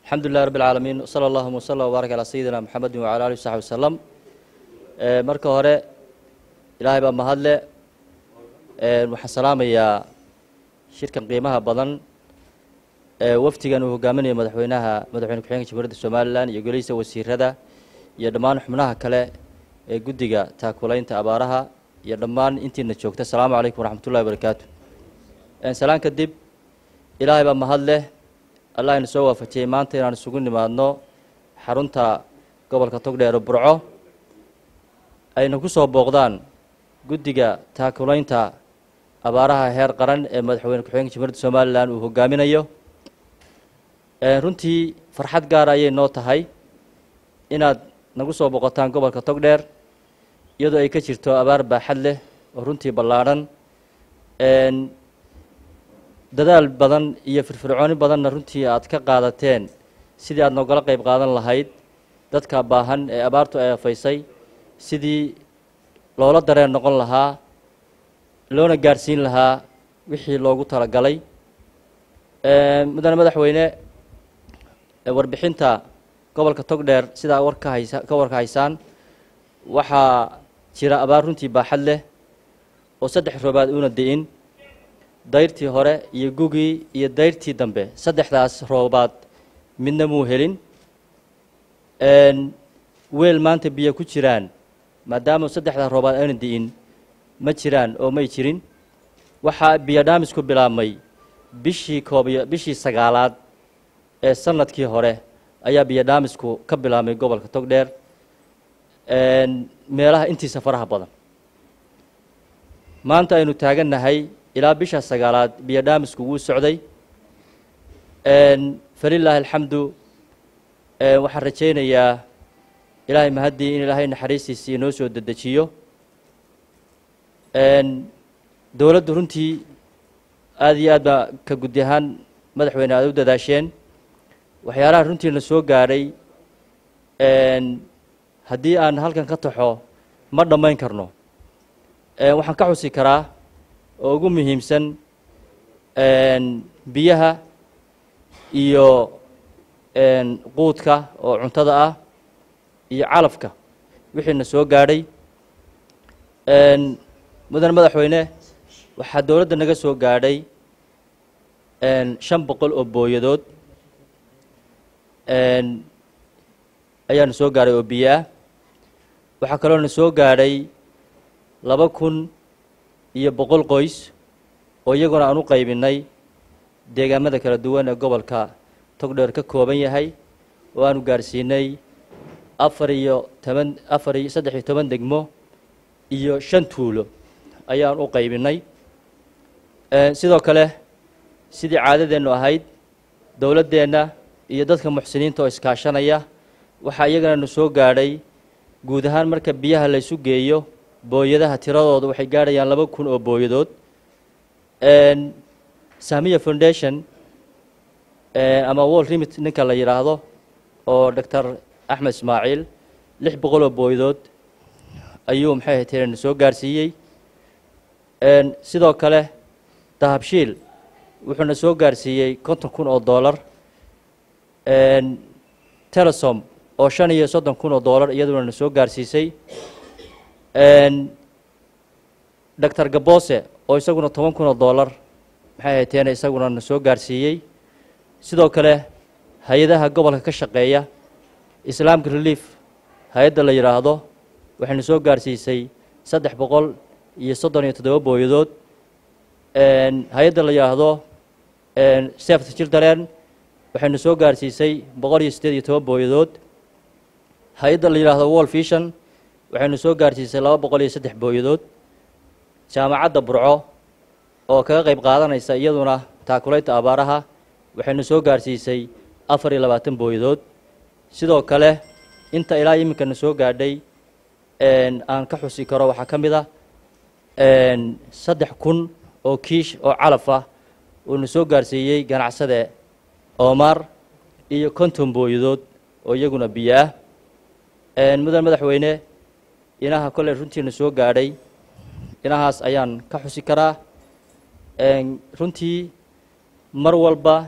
alxamdu lilah rabi اlcaalamiin wsala allahuma wsala wbaarak calaa sayidina moxamedi wacala alih wsaxbi wasalam marka hore ilaahay baa mahadle waxaan salaamayaa shirkan qiimaha badan ee wafdigan uu hogaaminayo madaxweynaha madaxweyne ku-xigeenka jamhuuriyadda somalilan iyo golihiisa wasiirada iyo dhammaan xubnaha kale ee guddiga taakulaynta abaaraha iyo dhammaan intiina joogta asalaamu calaykum waraxmat ullahi barakaatu salaan kadib ilaahay baa mahad leh allah ina soo waafajiyey maanta inaan isugu nimaadno xarunta gobolka togdheer burco ayna ku soo booqdaan guddiga taakulaynta abaaraha heer qaran ee madaxweyne ku-xigeenka jamhuuriyadda somalilan uu hogaaminayo runtii farxad gaara ayay noo tahay inaad nagu soo boqotaan gobolka togdheer iyadoo ay ka jirto abaar baaxad leh oo runtii ballaadhan dadaal badan iyo firfircooni badanna runtii aad ka qaadateen sidii aad noogala qayb qaadan lahayd dadka baahan ee abaartu ay afaysay sidii loola dareen noqon lahaa loona gaadhsiin lahaa wixii loogu talagalay mudane madaxweyne warbixinta gobolka togdheer sidaa warka haysa ka warka haysaan waxaa jira abaar runtii baaxad leh oo saddex roobaad uuna di'in dayrtii hore iyo gugii iyo dayrtii dambe saddexdaas roobaad midna muu helin weel maanta biyo ku jiraan maadaama saddexdaa roobaad ayna di'in ma jiraan oo may jirin waxaa biyo dhaamisku bilaabmay bishii koobiyo bishii sagaalaad ee sanadkii hore ayaa biyo dhaamisku ka bilaabmay gobolka togdheer meelaha intiisa faraha badan maanta aynu taagannahay ilaa bisha sagaalaad biyo dhaamisku wuu socday falilaahi alxamdu waxaan rajaynayaa ilaahay mahaddii in ilaahay naxariistiisa inoo soo dedejiyo dowladdu runtii aada iyo aad baa ka guddi ahaan madaxweyne aada u dadaasheen waxyaalaha runtiina soo gaadhay haddii aan halkan ka taxo ma dhammayn karno waxaan ka xusi karaa oo ugu muhiimsan biyaha iyo quudka oo cuntada ah iyo calafka wixiina soo gaadhay mudane madaxweyne waxaa dowladda naga soo gaadhay shan boqol oo booyadood ayaana soo gaadhay oo biyo ah waxaa kaloo na soo gaadhay laba kun iyo boqol qoys oo iyaguna aan u qaybinay deegaamada kala duwan ee gobolka togdheer ka kooban yahay oo aanu gaadhsiinay afar iyo toban afar iyo saddex iyo toban degmo iyo shan tuulo ayaan u qaybinay sidoo kale sidii caadadeennu ahayd dowladdeenna iyo dadka muxsiniinta oo iskaashanaya waxaa iyagana na soo gaadhay guud ahaan marka biyaha laysu geeyo booyadaha tiradooda waxay gaadhayaan laba kun oo booyadood sahmiya foundation ama wall remit ninka la yidhaahdo oo doctor axmed ismaaciil lix boqol oo booyadood ayuu maxay ahay tirena soo gaarsiiyey sidoo kale dahabshiil wuxuuna soo gaarsiiyey konton kun oo dollar telesom oo shan iyo soddon kun oo dollar iyaduna na soo gaarsiisay doctor gabose oo isaguna toban kun oo dollar maxay hayteena isaguna na soo gaarsiiyey sidoo kale hay-adaha gobolka ka shaqeeya islaamka relief hay-adda la yidhaahdo waxayna soo gaarsiisay saddex boqol iyo soddon iyo toddoba booyadood hay-adda la yidhaahdo safety children waxayna soo gaarsiisay boqol iyo siddeed iyo toban booyadood hay-adda la yidhaahdo wall vision waxaynu soo gaarsiisay laba boqol iyo saddex booyadood jaamacadda burco oo kaga qayb qaadanaysa iyaduna taakulaynta abaaraha waxaynu soo gaarsiisay afar iyo labaatan booyadood sidoo kale inta ilaa iminkana soo gaadhay aan ka xusi karo waxaa ka mid a saddex kun oo kiish oo calaf ah uuna soo gaarsiiyey ganacsade omar iyo konton booyadood oo iyaguna biyo ah mudan madaxweyne inaha kolley runtiina soo gaadhay inahaas ayaan ka xusi karaa runtii mar walba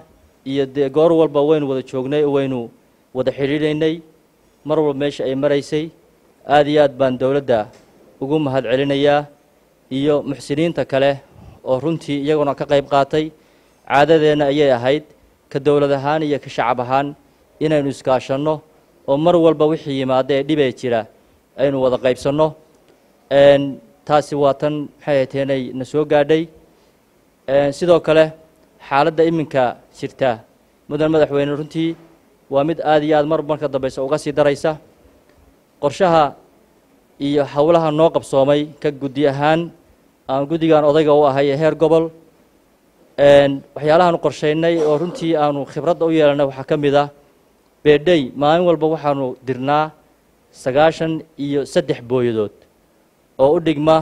iyo dee goor walba waynu wada joognay oo waynu wada xidhiidhaynay mar walba meesha ay maraysay aada iyo aad baan dowladda ugu mahad celinayaa iyo muxsiniinta kale oo runtii iyaguna ka qayb qaatay caadadeenna ayay ahayd ka dowlad ahaan iyo ka shacab ahaan inaynu iskaashanno oo mar walba wixii yimaada ee dhibee jira aynu wada qaybsanno taasi waa tan maxay hateenay na soo gaadhay sidoo kale xaaladda iminka jirta mudan madaxweyne runtii waa mid aada iyo aad mar marka dambeysa uga sii daraysa qorshaha iyo howlaha noo qabsoomay ka guddi ahaan aan guddigan odayga u ahay ee heer gobol waxyaalahaanu qorshaynay oo runtii aanu khibradda u yeelanay waxaa ka mid ah beedhey maalin walba waxaanu dirnaa sagaashan iyo saddex booyadood oo u dhigma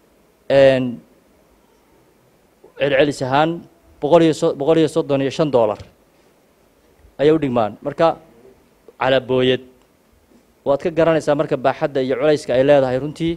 celcelis ahaan boqol iyo so boqol iyo soddon iyo shan dollar ayay u dhigmaan marka calaa booyad waad ka garanaysaa marka baaxadda iyo culayska ay leedahay runtii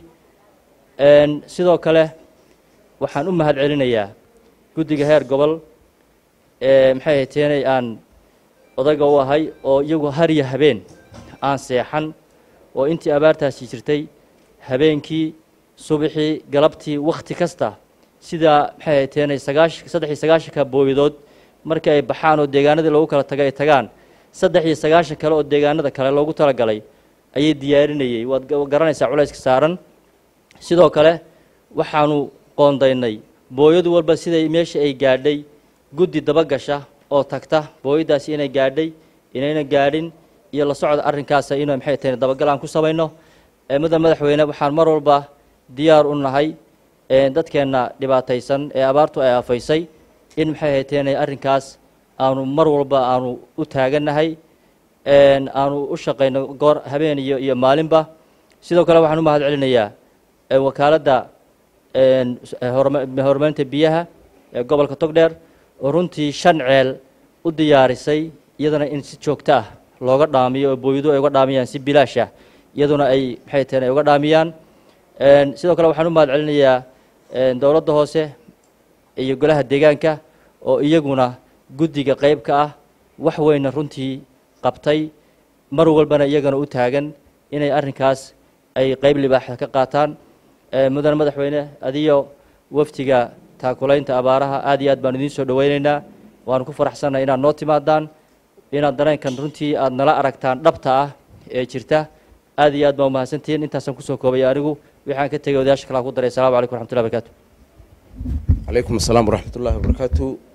sidoo kale waxaan u mahad celinayaa guddiga heer gobol ee maxay hayteenay aan odayga u ahay oo iyagu hariyo habeen aan seexan oo intii abaartaasi jirtay habeenkii subaxii galabtii wakhti kasta sidaa maxay hayteenay sagaahan saddex iyo sagaashanka booyadood markii ay baxaan oo deegaanadii loogu kala tagay ay tagaan saddex iyo sagaashan kale oo deegaanada kale loogu talagalay ayay diyaarinayey waad garanaysaa culayska saaran sidoo kale waxaanu qoondaynay booyadu walba siday meesha ay gaadhay guddi dabagasha oo tagta booyadaasi inay gaadhay inayna gaadhin iyo la socda arrinkaasa inu maxay tahay dabagal aan ku samayno mudan madaxweyne waxaan mar walba diyaar u nahay dadkeenna dhibaataysan ee abaartu ay afaysay in maxay hayteen arrinkaas aanu mar walba aanu u taagannahay aanu u shaqayno goor habeen iyo iyo maalinba sidoo kale waxaan u mahad celinayaa wakaaladda horumarinta biyaha ee gobolka togdheer oo runtii shan ceel u diyaarisay iyadana in si joogto ah looga dhaamiyo oo booyadu ay uga dhaamiyaan si bilaasha iyaduna ay maxay tahen ay uga dhaamiyaan sidoo kale waxaan u mahad celinayaa dowladda hoose iyo golaha deegaanka oo iyaguna guddiga qayb ka ah wax weyna runtii qabtay mar walbana iyagana u taagan inay arrinkaas ay qayb libaaxa ka qaataan mudane madaxweyne adiyo waftiga taakulaynta abaaraha aad iyo aad baan idiin soo dhoweyneynaa waanu ku faraxsannahay inaad noo timaadaan inaad dareenkan runtii aad nala aragtaan dhabta ah ee jirta aad iyo aad baan umahadsantihiin intaasaan kusoo koobaya anigu waxaan ka tegay odayaasha kalaa ku daray assalamu calaykum raxmatullahi barakaatu calaykum asalaam waraxmat ullahi wabarakaatu